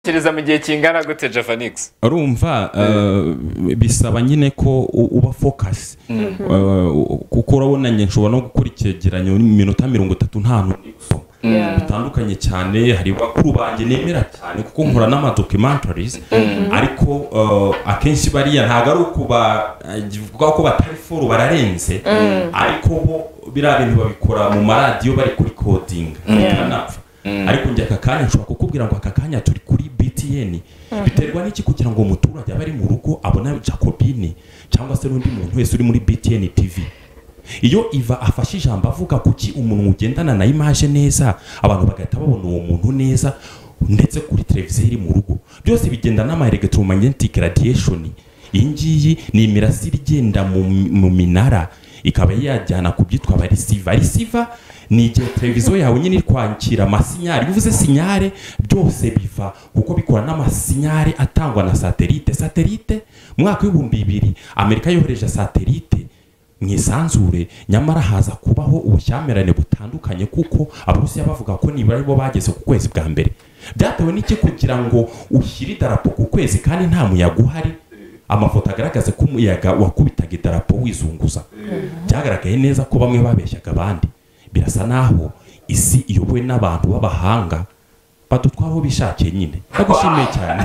kubishyikiriza mu gihe kingana gute jefanix urumva eh, bisaba nyine ko u- uba fokasi kuko urabona njye nshobora no gukora icyegeranyo mu minota mirongo itatu nta ntuntu ndi gusoma bitandukanye cyane hari bakuru banjye nemera cyane kuko nkora n'amadocumentarizi ariko eh, akenshi bariya ntabwo ari ukuba bivuga ko batari foro bararenze ariko bo biriya bintu babikora mu maradiyo bari kuri kodinga bikanapfa ariko njye aka kanya nshobora kukubwira ngo aka kanya turi kuri btn biterwa n'iki kugira ngo umuturage abe ari mu rugo abone jacobine cyangwa se n'undi muntu wese uri muri btn tv iyo iva afashe ijambo avuga kuki umuntu ugendana na imaje neza abantu bagahita babona uwo muntu neza ndetse kuri televiziyo iri mu rugo byose bigenda n'ama electromagnetic radiation iyi ngiyi ni imirasire igenda mu, mu minara ikaba yajyana ku byitwa abarisiva risiva ni igihe televiziyo yawe nyine iri kwakira amasinyari iyo uvuze sinyare byose biva kuko bikora n'amasinyari atangwa na satelite satelite mu mwaka w'ibihumbi bibiri amerika yohereje satelite mu isanzure nyamara haza kubaho ubushyamirane butandukanye kuko abarusiya bavuga ko nibura aribo bageze ku kwezi bwa mbere byatewe n'iki kugira ngo ushyire idarapo ku kwezi kandi nta muyaga uhari amafoto agaragaza ko umuyaga wakubitaga idarapo wizunguza byagaragaye neza ko bamwe babeshyaga abandi birasa naho isi iyobowe n'abantu b'abahanga badutwara aho bishakiye nyine ndagushimiye cyane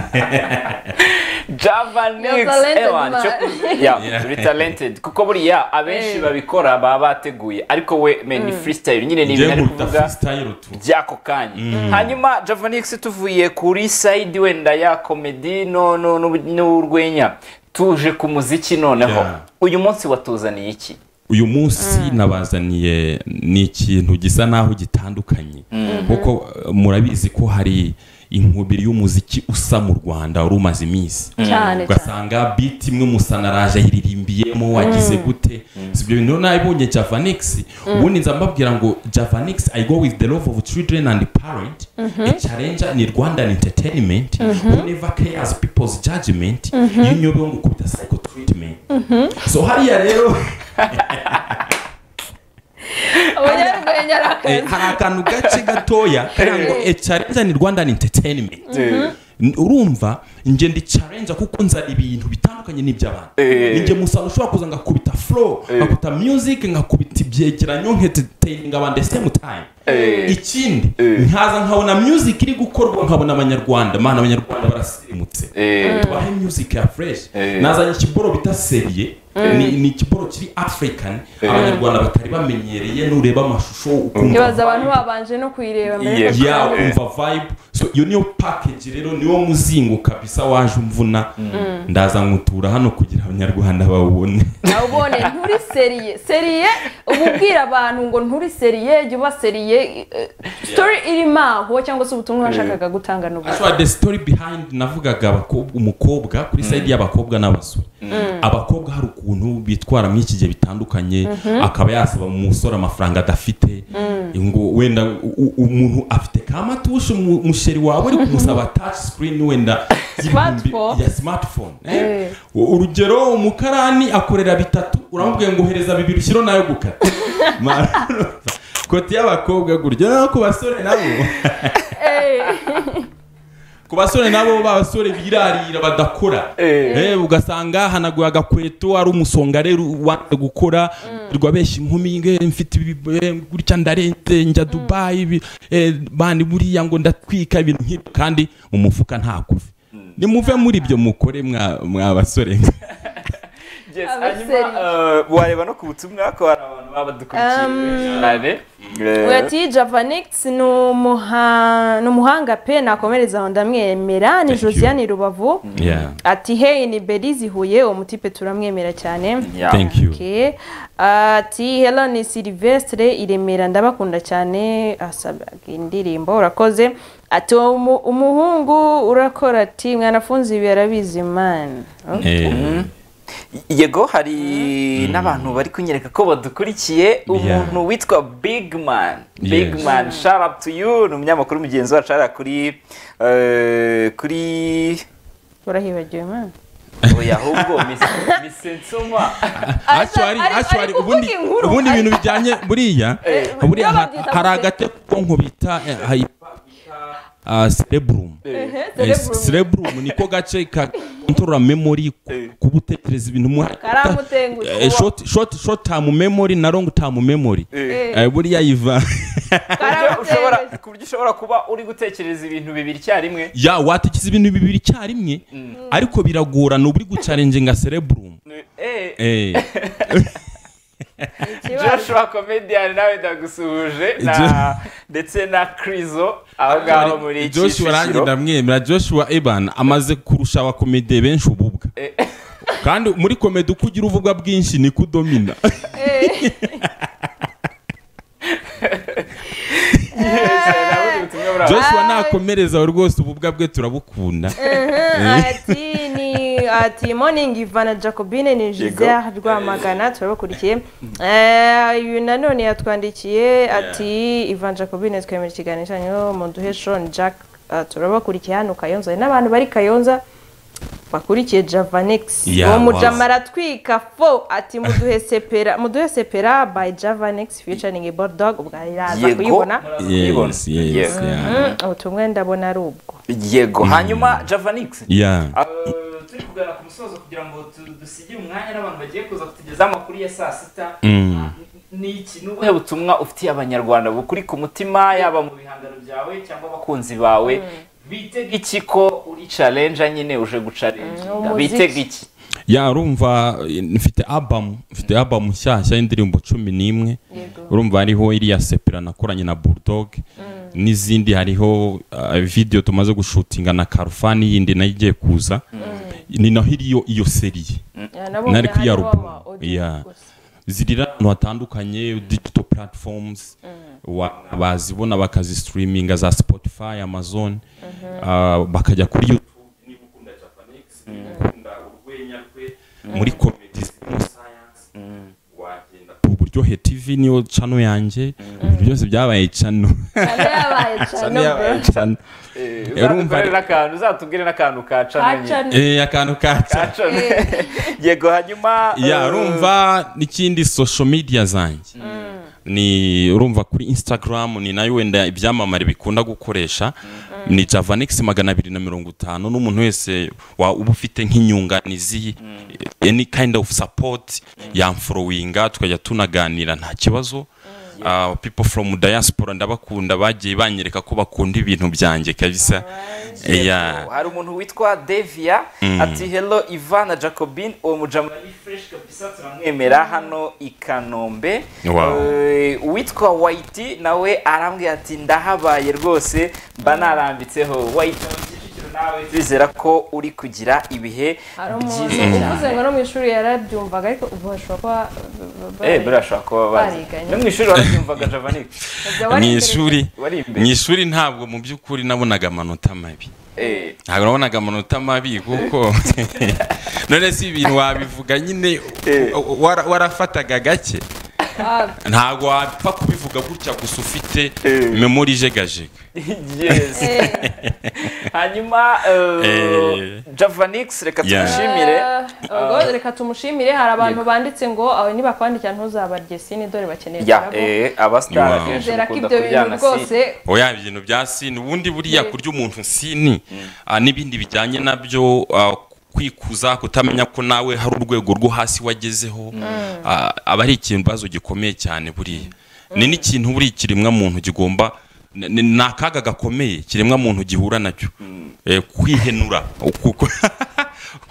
javanix You're talented, ewan man. turi talented kuko buriya abenshi babikora baba bateguye ariko we meni freestyle nyine ni ibintu njyewe ari nkunda kuvuga freestyle tu by'ako kanya hanyuma javanix tuvuye kuri sayidi wenda ya komedi no- no- n'ubu- n'urwenya tuje ku muziki noneho Yeah. uyu munsi watuzaniye iki uyu munsi nabazaniye ni ikintu gisa naho gitandukanye kuko eh, murabizi ko hari inkubiri y'umuziki usa mu rwanda wari umaze iminsi cyane cyane ugasanga biti imwe musanaraje ayiririmbiyemo wagize gute si ibyo bintu rero nabibonye javanix ubundi nza mbabwira ngo javanix i go with the love of children and parent a challenge ni rwandan entertainment who never cares people's judgment iyo unyobewe ngo ukubita psycho treatment so hariya rero abanyarwenya Eh, arakaza hari akantu gace gatoya kugira ngo e challenge ni rwandan entertainment N- urumva njye ndi challenge kuko nzana ibintu bitandukanye n'iby'abantu Eh. ni njye musano ushobora kuza ngakubita flow ngakubita music ngakubita ibyegeranyo nk'entertaining abantu the same time Eh. ikindi Eh. nkaza nkabona music iri gukorwa nkabona abanyarwanda mana abanyarwanda barasirimutse Eh, tubahe music ya fresh Eh. nazanye ikiboro bita seriye ni ni ikiboro kiri african Eh. abanyarwanda batari bamenyereye nureba amashusho ukumva ntibaza abantu babanje no kuyireba mbere Yeah. yuko ya uyirebera ukumva vibe so iyo niyo package rero niwo muzingo kabisa waje umvuna ndaza nkutura hano kugira abanyarwanda bawubone nawe ubone nturi seriye seriye uba ubwira abantu ngo nturi seriye jya uba seriye eh, story irimo aho cyangwa se ubutumwa washakaga gutanga n'ubwo ashobora the story behind navugaga abakobwa- umukobwa kuri side y'abakobwa n'abasore abakobwa hari ukuntu bitwara muri iki gihe bitandukanye akaba yasaba umusore amafaranga adafite ngo wenda u- u- umuntu afite kamatushe umusheri wawe uri kumusaba touch screen wenda y'ibihumbi- Smartphone. ya smartphone eh? urugero umukarani akorera bitatu uramubwiye ngo ohereza bibiri ushyiro nayo gukata Ma- kote y'abakobwa gutyo no ku basore nabo Eh. ku basore nabo b'abasore birarira badakora Eh, ugasanga hanaguye agakweto ari umusonga rero wanze gukora rwa benshi inkumi nge, mfite ibi- eh, gutya ndarete njya dubayi ibi, eh, bandi buriya ngo ndatwika ibintu nk'ibyo kandi mu mufuka nta kuvi nimuve muri ibyo mukore mwa mwa basore mwe yes, Abaseri. hanyuma eh, wareba no ku butumwa ko hari abantu baba badukurikiye cyane Eh, Urati Javanix ni umuha- ni umuhanga pe nakomereza aho ndamwemera ni Thank you. Josiane Rubavu Yeah. ati hey ni Belize Huye uwo mutipe turamwemera cyane yeah. thank you Okay. ati hello ni Silvestre iremera ndabakunda cyane asaba indirimbo urakoze ati "Uwo mu- umuhungu urakora ati mwanafunzi ibi yarabizi man Eh, yego hari n'abantu bari kunyereka ko badukurikiye umuntu witwa big man big Yes. man shout up to you ni umunyamakuru mugenzi wacu hariya kuri eh, kuri urahibagiwe man oya ahubwo Miss- Miss Nsoma. actually ari- ari actually kuvuga ubundi inkuru, ubundi ari- ibintu bijyanye buriya Eh, buriya babyita ha- hari gute? agate k'ubwonko bita eh, hyper- ah, cerebrum Eh, cerebrum niko gace ka control memory ku- Eh. kuba utekereza ibintu mu- Karamutengutse, Eh, short short short term memory na long term memory Eh, buriya yiva Uburyo ushobora karamutengutse ku buryo ushobora kuba uri gutekereza ibintu bibiri icyarimwe ya watekereza ibintu bibiri icyarimwe ariko biragorana uba uri gucarenginga cerebrum Eh, Eh, Joshua Comedian nawe ndagusuhuje na ndetse na Krizo aho ngaho muri iki Joshua nanjye Kicukiro ndamwemera Joshua Eban amaze kurusha abakomede benshi ububwa Eh. kandi muri komedi uko ugira uvuga bwinshi niko udomina nawe uri butumwe muri abo. Joshua Ai. nakomereza rwose ububwa bwe turabukunda ati ni ati morning ivana jacobine ni gisere rwamagana turabakurikiye Eh, uyu nanone yatwandikiye ati ivana jacobine twemera ikiganiro cyanyu muduhe shoni jack Eh, turabakurikiye hano kayonza hari n'abantu bari kayonza bakurikiye javanex Yeah, uwo wow. mujama aratwika fo ati muduhe sepera muduhe sepera by javanex featuring bulldog ubwa iraza Yego. kuyibona yes yes Yes. yeah. Mm, ubutumwa ndabona ari ubwo yego hanyuma Javanix yeah Uh, turi kugana ku musozo kugira ngo tu- dusigire umwanya n'abantu bagiye kuza kutugezaho amakuru ya saa sita Mm. ni iki ni ubuhe butumwa ufitiye abanyarwanda bukuri ku mutima yaba mu bihangano byawe cyangwa abakunzi bawe bitega iki ko uri carenja nyine uje gucarenja umuziki. bitega iki ya urumva eh, mfite album mfite album nshyashya y'indirimbo cumi n'imwe urumva hariho iriya sepera nakoranye na bulldog n'izindi hariho ah, video tumaze gushutinga na karufani yindi nayo igiye kuza ni naho iriyo iyo seriye Yeah, nabonye Nari kuri ya hariho rubuga. ama-audio Yeah. gusa. zirira ahantu hatandukanye digital platforms wa- bazibona bakazisitiriminga za spotify amazon ah, bakajya kuri youtube niba ukunda japanese niba ukunda urwenya rwe muri komedi zirimo science wagenda ku buryohe tv niyo cano yanjye ibintu byose byabaye cano Cyane yabaye cyane bro. cano Eh, urumva- uzatukorere n'akantu uzatubwire n'akantu ka cana nyine. Hacana. Eh, akantu ka Ka cano cana. yego hanyuma ya uh, urumva n'ikindi social media zanjye ni urumva kuri instagram ni nayo wenda ibyamamare bikunda gukoresha ni javanex magana abiri na mirongo itanu n'umuntu wese wa- uba ufite nk'inyunganizi any kind of support yamforowinga tukajya tunaganira nta kibazo Ah, people from diaspora ndabakunda bagiye banyereka ko bakunda ibintu byanjye kabisa yeah. hari umuntu witwa devia ati hello ivana jacobin uwo mujama ni fresh kabisa turamwemera hano i kanombe Wow. Eh, uwitwa white nawe arambwira ati ndahabaye rwose mba narambitseho white mu Kicukiro nawe turizera ko uri kugira ibihe hari umuntu byiza uvuze cyane ngo no mu ishuri yarabyumvaga ariko ubu bashobora kuba ba- ba- Eh, birashobora kuba bazi Bariganye. no mu ishuri warabyumvaga javanik Ubwo mu wari ishuri wari mu imbere ishuri ntabwo mu by'ukuri nabonaga amanota mabi Eh, ntabwo nabonaga amanota mabi kuko none si ibintu wabivuga nyine Eh. wara- warafataga gake interested. Ah, ntabwo wapfa kubivuga gutya gusa ufite Eh. memori ijegajega yes eh, hanyuma Eh. javanix reka Yeah. tumushimire ah, ubwo reka tumushimire hari abantu banditse ngo awe nibakwandikira ntuzabarye sini dore bakeneye ya kurabo." eh, abasitari Wow. akenshi Nizera ko bakunda ibyo bintu kuryana rwose si oya ibintu bya sini ubundi buriya Eh. kurya umuntu sini ah, n'ibindi bijyanye nabyo ah, kwikuza kutamenya ko nawe hari urwego rwo hasi wagezeho ah, aba ari ikibazo gikomeye cyane buriya ni n'ikintu buriya ikiremwa muntu kigomba ni- ni ni akaga gakomeye ikiremwa muntu gihura nacyo Eh, kwihenura Uku-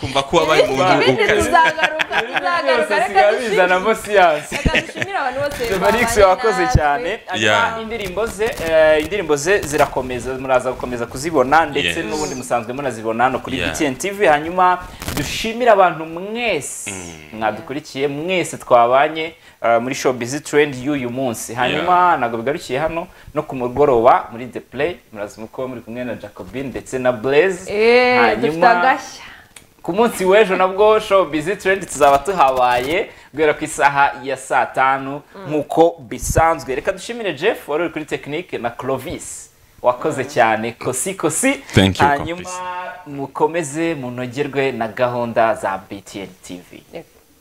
kumva ko wabaye umuntu ibindi ukaze tuzagaruka tuzagaruka byose reka sigaye dushimire bizanamo siyansi reka dushimire abantu bose Felix babanye wakoze natwe. cyane Yeah. hanyuma indirimbo ze eh, indirimbo ze zirakomeza muraza gukomeza kuzibona ndetse Yes. n'ubundi musanzwe munazibona hano kuri Yeah. BTN TV hanyuma dushimire abantu mwese mwadukurikiye mwese twabanye eh, muri showbiz trend y'uyu munsi hanyuma ntabwo bigarukiye hano no ku mugoroba muri the play muraza muko muri kumwe na Jacobin ndetse na Blaze eh dufite agashya ku munsi w'ejo nabwo show bizi turendi tuzaba tuhabaye guhera ku isaha ya saa tanu nk'uko bisanzwe reka dushimire jeff wari uri kuri tekinike na clovis wakoze cyane kosi kosi Thank you, hanyuma mukomeze munogerwe na gahunda za btn tv Thanks.